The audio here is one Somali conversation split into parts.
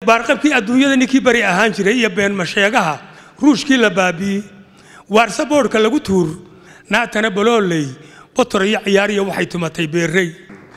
baarqabkii adduunyada ninkii bari ahaan jiray iyo beenmasheegaha ruushkii la baabi'ey waarse boodhka lagu tuur naatana balooley botor iyo ciyaariya waxay tumatay beerrey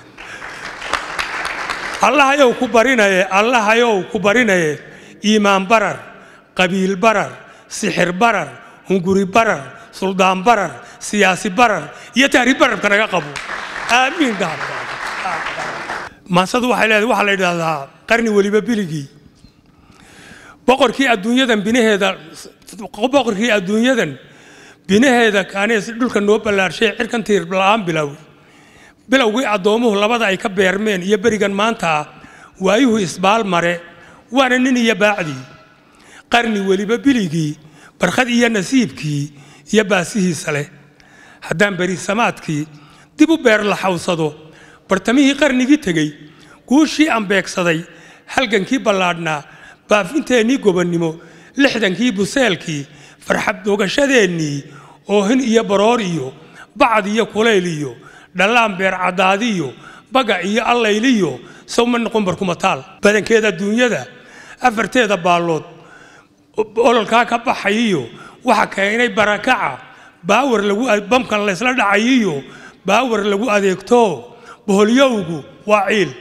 allahayow ku barinaye allahayow ku barinaye iimaan barar qabiil barar sixir barar hunguri barar suldaan barar siyaasi barar iyo tahriib bararka naga qabo aamiin maasadu waxay leedahay waxaa la yidhaahdaa qarni weliba biligii boqorkii adduunyadan binaheeda boqorkii adduunyadan binaheeda kaanees dhulka noo ballaarshay cirkan tiir la'aan bilow bilowgii addoomuhu labada ay ka beermeen iyo berigan maanta ah waayuhu isbaal mare waana nin iyo baacdii qarni weliba biligii barkhad iyo nasiibkii iyo baasihiisa leh haddaan beri samaadkii dib u beer la xawsado bartamihii qarnigii tegey guushii aan beegsaday halgankii ballaadhnaa baafinteennii gobonnimo lixdankii buseelkii farxad dogashadeennii oohin iyo baroor iyo bacad iyo kulayl iyo dhallaan beer caddaadiyo bagac iyo allayliyo sawma noqon barkumataal badankeeda adduunyada afarteeda baallood ololkaa ka baxayiyo waxa keenay barakaca baawar lagu bamkan laysla dhacayiyo baawar lagu adeegto boholyowgu waa ciil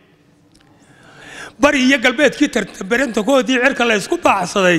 bari iyo galbeedkii tartambarantakoodii cirka la ysku baacsaday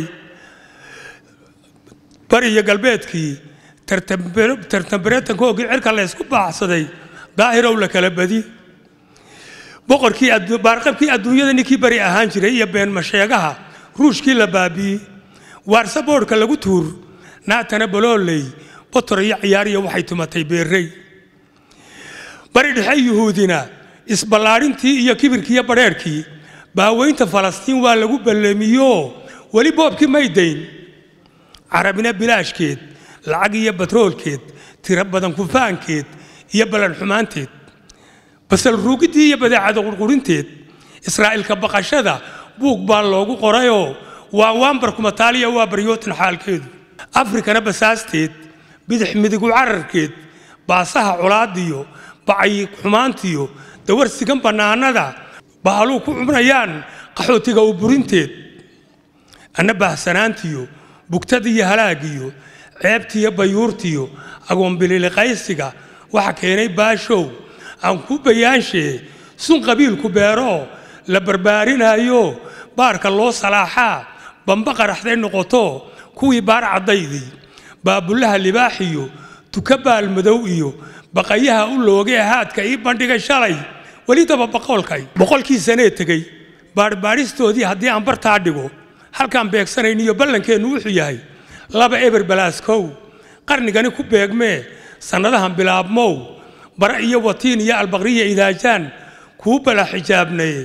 bari iyo galbeedkii tartambarantankoogii cirka la ysku baacsaday daahirow la kala badi boqorkii baarqabkii adduunyada ninkii bari ahaan jiray iyo beenmasheegaha ruushkii la baabi'ey waarse boodhka lagu tuur naatana balooley botor iyo ciyaariya waxay tumatay beerrey bari dhexe yuhuudina isballaadhintii iyo kibirkiiyo badheerhkii baaweynta falastiin waa lagu balleemiyo weli boobkii maydayn carabina bilaashkeed lacag iyo batroolkeed tiro badan kufaankeed iyo ballan xumaanteed basal ruugiddii iyo badeecada qurqurinteed israa'iilka baqashada buug baa loogu qorayoo waa waanbarkumataaliya waa baryootan xaalkeedu afrikana basaasteed bidix midigu cararkeed baasaha colaadiyo bacay xumaantiyo dawarsigan bannaanada bahaluu ku cubnayaan qaxootiga u burinteed anna baahsanaantiyo bugtadiyo halaagiyo ceebtiyo bayuurtiyo agoonbililiqaysiga waxa keenay baashow aan ku bayaanshe sun qabiilku beeroo la barbaarinaayo baarka loo salaaxaa bamba qaraxday noqoto kuwii baar caddaydii baabullaha libaaxiyo tuka baalmadow iyo baqayaha u loogee haadka ii bandhigay shalay weli daba boqolkay boqolkii sanee tegey baarbaadhistoodii haddii aan bartaa dhigo halkaan beegsanayn iyo ballankeennu wuxuu yahay laba eber balaaskow qarnigani ku beegmee sannadahan bilaabmow bara iyo watiin iyo albaqriya idaajaan kuu bala xijaabnaye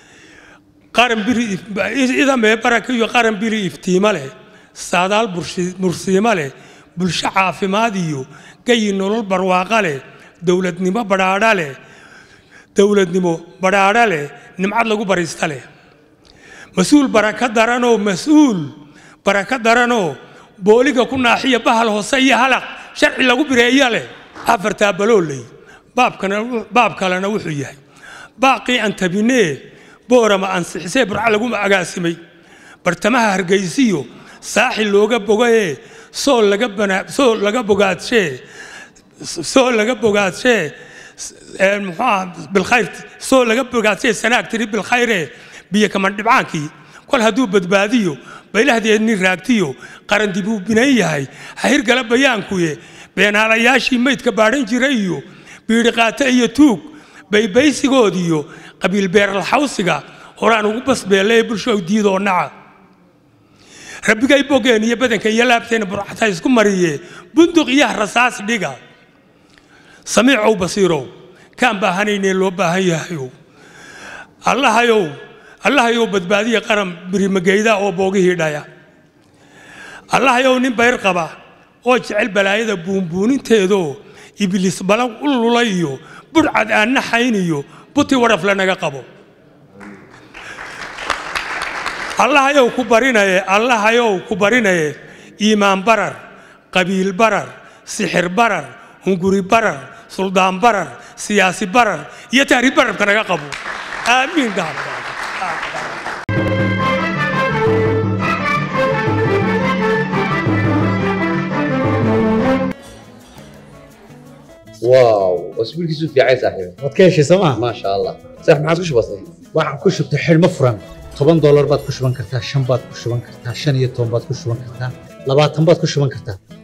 idamee baraka iyo qaran bili iftiimo leh saadaal mursiimo leh bulsho caafimaad iyo gayi nolol barwaaqa leh dowladnimo badhaadha leh dowladnimo badhaadha leh nimcad lagu barista leh mas-uul baraka daranoo mas-uul baraka daranoo booliga ku naaxiya bahal hoose iyo halaq sharci lagu bireeya leh afartaa balooley baab kalena wuxuu yahay baaqii antabinee boorama ansixisee burca lagu agaasimay bartamaha hargaysiyo saaxil looga bogayee sool laga sool laga bogaadshe sool laga bogaadshe muxuuaha bilkhayr sool laga bogaadshe sanaag tiri bilkhayre biyo kaman dhibcaankii kol hadduu badbaadiyo baylahdeedni raagtiyo qaran dib uu binan yahay hahirgala bayaankuye beenaalayaashii maydka baadhan jiray iyo biidhiqaate iyo tuug baybaysigoodiyo qabiil beeralxawsiga horaan ugu basbeelle bulsho diidoo naca rabbigay bogeen iyo badanka iyo laabteena burcata isku mariye bunduq iyo rasaas dhiga samiicow basiirow kaan baahanaynee loo baahan yahayow allahayow allahayow badbaadiya qaran birimageyda oo boogihii dhaya allahayow nin bayr qaba oo jecel balaayada buunbuuninteedoo ibliis balan u lulay iyo budhcad aan naxayn iyo buti wadhaf lanaga qabo allahayow ku barinaye allahayow ku barinaye iimaan barar qabiil barar sixir barar hunguri barar suldaan barar siyaasi barar iyo tahriib bararka naga qabo aamiin gaal واو واسبوع كيسو في عايز صاحبي waad ka heshay sooma ما شاء الله صح ما عادش بسيط waxaan ku shubtay xidhmo furan toban doolar baad ku shuban kartaa shan baad ku shuban kartaa shan iyo toban baad ku shuban kartaa labaatan baad ku shuban kartaa